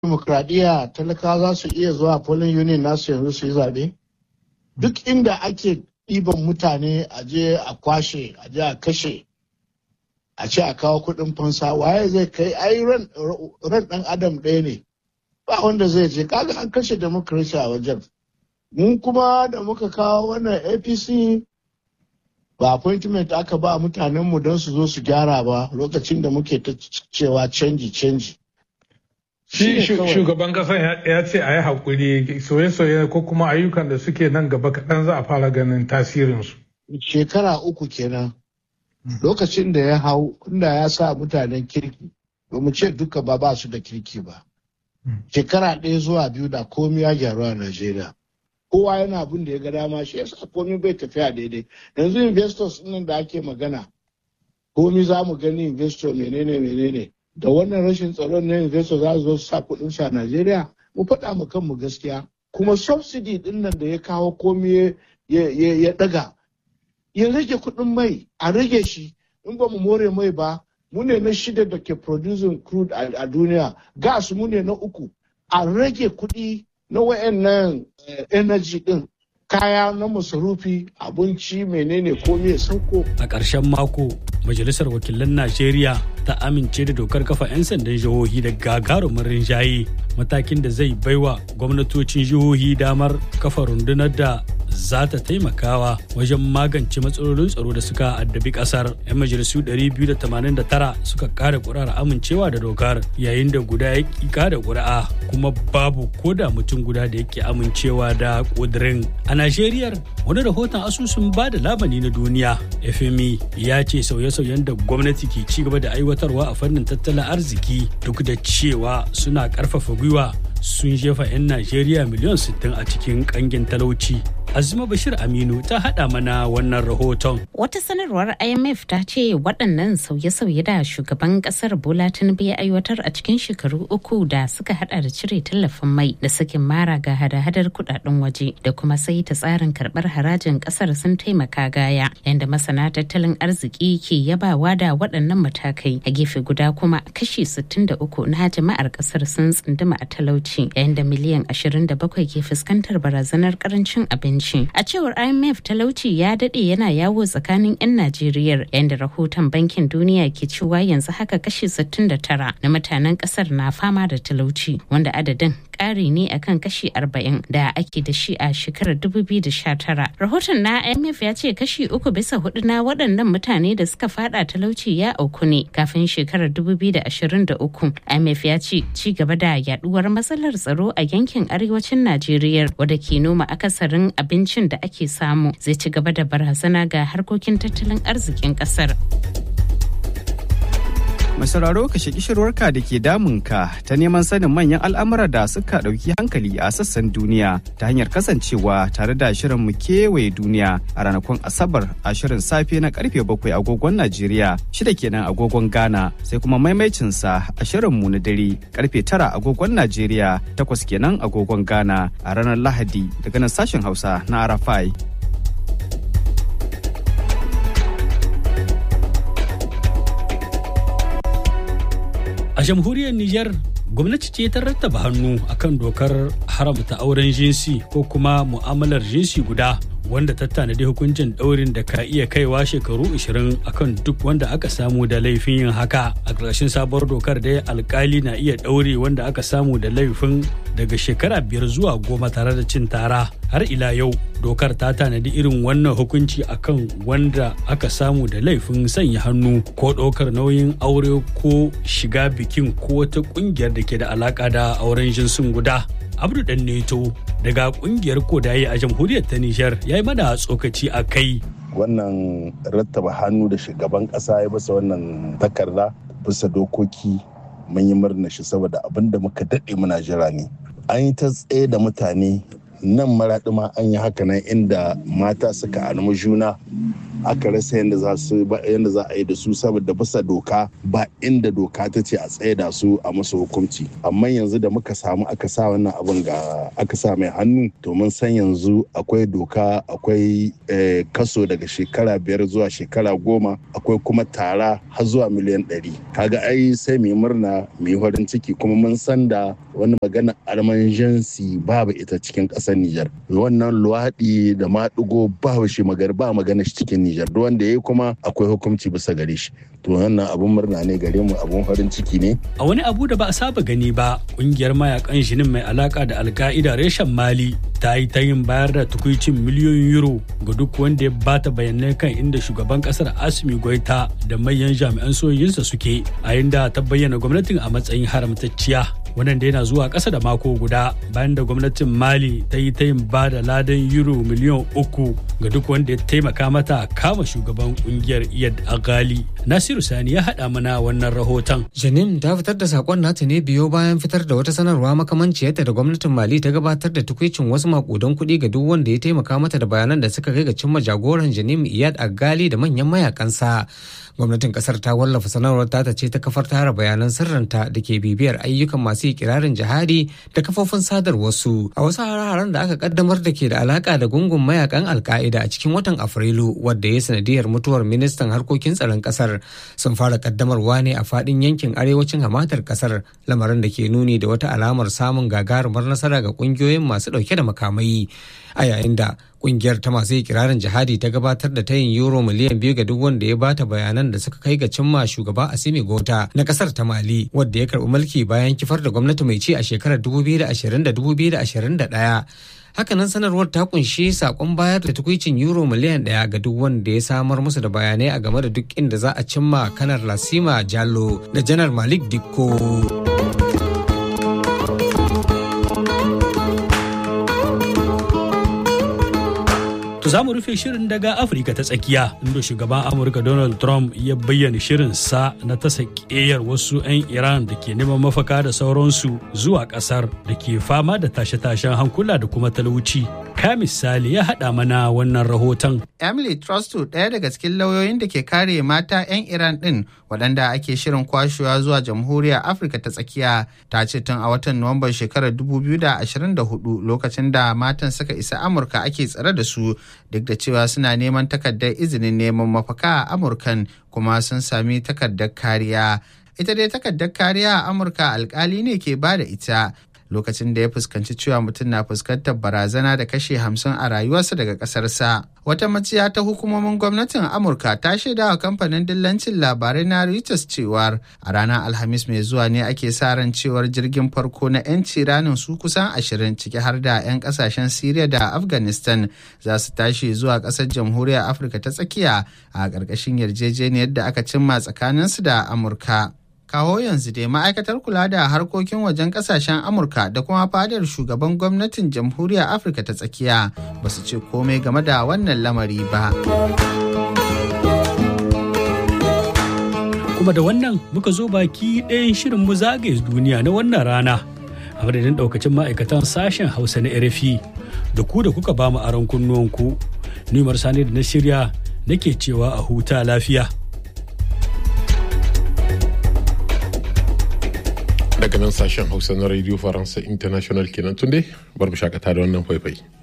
demokradiyya talakawa za su iya zuwa polling union nasu yanzu su yi zaɓe? Duk inda ake ɗiban mutane a je a kwashe, a je a kashe, a ce a kawo kuɗin fansa, waye zai kai ai ran ɗan adam ɗaya ne. Ba wanda zai je, kaga an kashe demokrasi a wajen. Mun kuma da muka kawo wannan APC ba appointment aka ba mutanenmu don su zo su gyara ba lokacin da muke ta cewa canji canji. Shi shugaban kasan ya ce a yi haƙuri soye-soye ko kuma ayyukan da suke nan gaba kaɗan za a fara ganin tasirinsu. Shekara uku kenan. Lokacin da ya hau inda ya sa mutanen kirki, ba mu ce duka ba ba su da kirki ba. Shekara ɗaya zuwa biyu da komi ya gyaru a Najeriya. Kowa yana abin da ya ga dama shi yasa komi bai tafiya daidai. Yanzu investors nan da ake magana, komi za mu gani investor menene menene. da wannan rashin tsaron na investor za su zo su sa kuɗin su a Najeriya mu faɗa mu kanmu gaskiya kuma subsidy din nan da ya kawo komai ya ɗaga ya rage kuɗin mai a rage shi in ba mu more mai ba mu ne na shida da ke producing crude a duniya gas mu ne na uku a rage kuɗi na wayannan energy din kaya na masarufi abinci menene komai sauko a ƙarshen mako majalisar wakilan najeriya ta amince da dokar kafa 'yan sandan jihohi da gagarumin rinjaye matakin da zai baiwa gwamnatocin jihohi damar kafa rundunar da za ta taimakawa wajen magance matsalolin tsaro da suka addabi kasar 'yan majalisu 289 suka kada kuri'ar amincewa da dokar yayin da guda ya ki kada kuri'a kuma babu koda mutum guda da yake amincewa da kudirin a najeriya wani rahoton asusun ba da labani na duniya fmi ya ce sauye-sauyen da gwamnati ke ci gaba da aiwatarwa a fannin tattalin arziki duk da cewa suna karfafa gwiwa sun jefa 'yan najeriya miliyan 60 a cikin kangin talauci Azuma Bashir Aminu ta haɗa mana wannan rahoton. Wata sanarwar IMF ta ce waɗannan sauye-sauye da shugaban ƙasar Bola Tinubu ya aiwatar a cikin shekaru uku da suka haɗa da cire tallafin mai da sakin mara ga hada-hadar kuɗaɗen waje da kuma sai ta tsarin karɓar harajin ƙasar sun taimaka gaya yadda masana tattalin arziki ke yabawa da waɗannan matakai a gefe guda kuma kashi 63 na jama'ar ƙasar sun tsunduma a talauci yayin da miliyan 27 ke fuskantar barazanar ƙarancin abinci. A cewar IMF talauci ya dade yana yawo tsakanin 'yan Najeriya yayin da rahoton bankin duniya ke cewa yanzu haka kashi 69 na mutanen kasar na fama da talauci wanda adadin ƙari ne akan kashi 40 da ake da shi a shekarar 2019. Rahoton na IMF ya ce kashi uku bisa hudu na waɗannan mutane da suka fada talauci ya auku ne kafin shekarar 2023. IMF ya ce ci gaba da yaduwar matsalar tsaro a yankin arewacin Najeriya wadda ke noma akasarin abincin da ake samu zai ci gaba da barazana ga harkokin tattalin arzikin kasar. Mai sauraro ka shaki shirwarka da ke damunka ta neman sanin manyan al'amura da suka ɗauki hankali a sassan duniya ta hanyar kasancewa tare da shirin mu kewaye duniya a ranakun Asabar a shirin safe na karfe bakwai agogon Najeriya shida kenan agogon Ghana sai kuma maimaicinsa a shirin mu na dare karfe tara agogon Najeriya takwas kenan agogon Ghana a ranar Lahadi daga nan sashen Hausa na Arafai. A jamhuriyar Nijar gwamnati ce ta rattaba hannu akan dokar haramta auren jinsi ko kuma mu'amalar jinsi guda wanda ta tanadi hukuncin ɗaurin da ka iya kaiwa shekaru 20 akan duk wanda aka samu da laifin yin haka a ƙarshen sabuwar dokar da alkali na iya ɗaure wanda aka samu da laifin daga shekara biyar zuwa goma tare da cin tara har ila yau dokar ta tanadi irin wannan hukunci akan wanda aka samu da laifin sanya hannu ko ɗaukar nauyin aure ko shiga bikin ko wata ƙungiyar da ke da alaƙa da auren jinsin guda abdu dan neto daga kungiyar kodaye a jamhuriyar ta nijar ya yi mana tsokaci a kai wannan rattaba hannu da shugaban kasa ya basa wannan takarda bisa dokoki mun yi murna shi saboda abin da muka daɗe muna jira ne an yi ta tsaye da mutane nan maraɗi ma an yi haka nan inda mata suka almu juna aka rasa yadda za su yadda za a yi da su saboda bisa doka ba inda doka ta ce a tsaye da su a musu hukunci amma yanzu da muka samu aka sa wannan abin ga aka sa mai hannu to mun san yanzu akwai doka akwai kaso daga shekara biyar zuwa shekara goma akwai kuma tara har zuwa miliyan ɗari kaga ai sai mai murna mai farin ciki kuma mun san da wani magana almanjansi babu ita cikin ƙasar Nijar wannan luwaɗi da maɗigo babu shi magana ba magana shi cikin Nijar duk wanda ya yi kuma akwai hukunci bisa gare shi to wannan abun murna ne gare mu abun farin ciki ne a wani abu da ba a saba gani ba kungiyar mayakan shinin mai alaka da alka'ida reshen mali ta yi ta yin bayar da tukuicin miliyoyin euro ga duk wanda ya bata bayanai kan inda shugaban kasar asimi goita da manyan jami'an sojojinsa suke a inda ta bayyana gwamnatin a matsayin haramtacciya wannan da yana zuwa ƙasa da mako guda bayan da gwamnatin mali ta yi ta yin ba da ladan euro miliyan uku ga duk wanda ya taimaka mata kama shugaban kungiyar iyad agali nasiru sani ya haɗa mana wannan rahoton janim ta fitar da sakon nata ne biyo bayan fitar da wata sanarwa makamanciyarta da gwamnatin mali ta gabatar da tukwicin wasu makudan kuɗi ga duk wanda ya taimaka mata da bayanan da suka kai ga cimma jagoran janim iyad agali da manyan mayakansa gwamnatin kasar ta wallafa sanarwar tata ce ta kafar tara bayanan sirrinta da ke bibiyar ayyukan masu ikirarin jihadi da kafofin sadarwarsu a wasu hare-haren da aka kaddamar da ke da alaka da gungun mayakan alka'ida a cikin watan afrilu wadda ya sanadiyar mutuwar ministan harkokin tsaron kasar sun fara kaddamarwa ne a fadin yankin arewacin hamatar kasar lamarin da ke nuni da wata alamar samun gagarumar nasara ga kungiyoyin masu dauke da makamai a yayin da kungiyar ta masu ikirarin jihadi ta gabatar da tayin euro miliyan biyu ga duk wanda ya bata bayanan da suka kai ga cimma shugaba asimi gota na kasar ta mali wadda ya karbi mulki bayan kifar da gwamnati mai ci a shekarar 2020 da 2021 hakanan sanarwar ta kunshi sakon bayar da tukwicin euro miliyan daya ga duk wanda ya samar musu da bayanai a game da duk inda za a cimma kanar lasima jallo da janar malik dikko To za mu rufe shirin daga Afirka ta tsakiya inda shugaban Amurka Donald Trump ya bayyana shirin sa na tasa ƙeyar wasu 'yan Iran da ke neman mafaka da sauransu zuwa ƙasar da ke fama da tashe-tashen hankula da kuma talauci. Ka misali ya haɗa mana wannan rahoton. Emily Trustu ɗaya daga cikin lauyoyin da ke kare mata 'yan Iran ɗin waɗanda ake shirin kwashewa zuwa jamhuriyar Afirka ta tsakiya ta ce tun a watan Nuwamban shekarar 2024 lokacin da matan suka isa Amurka ake tsare da su duk da cewa suna neman takardar izinin neman mafaka a Amurkan kuma sun sami takardar kariya. Ita dai takardar kariya a Amurka alkali ne ke ba da ita lokacin da ya fuskanci cewa mutum na fuskantar barazana da kashe hamsin a rayuwarsa daga ƙasarsa. Wata maciya ta hukumomin gwamnatin Amurka ta shaida wa kamfanin dillancin labarai na Reuters cewar a ranar Alhamis mai zuwa ne ake sa ran cewar jirgin farko na 'yanci ranin su kusan ashirin ciki har da 'yan kasashen Siriya da Afghanistan za su tashi zuwa ƙasar jamhuriyar Afirka ta tsakiya a ƙarƙashin yarjejeniyar da aka cimma tsakaninsu da Amurka. kawo yanzu dai ma'aikatar kula da harkokin wajen kasashen amurka da kuma fadar shugaban gwamnatin jamhuriyar afirka ta tsakiya ba su ce komai game da wannan lamari ba kuma da wannan muka zo baki ɗayan shirin mu zagaye duniya na wannan rana a madadin ɗaukacin ma'aikatan sashen hausa na rfi da ku da kuka ba mu aron kunnuwanku ni sani da na shirya nake cewa a huta lafiya daga nan sashen hausa na radio faransa international kenan tunde bar mu shakata da wannan faifai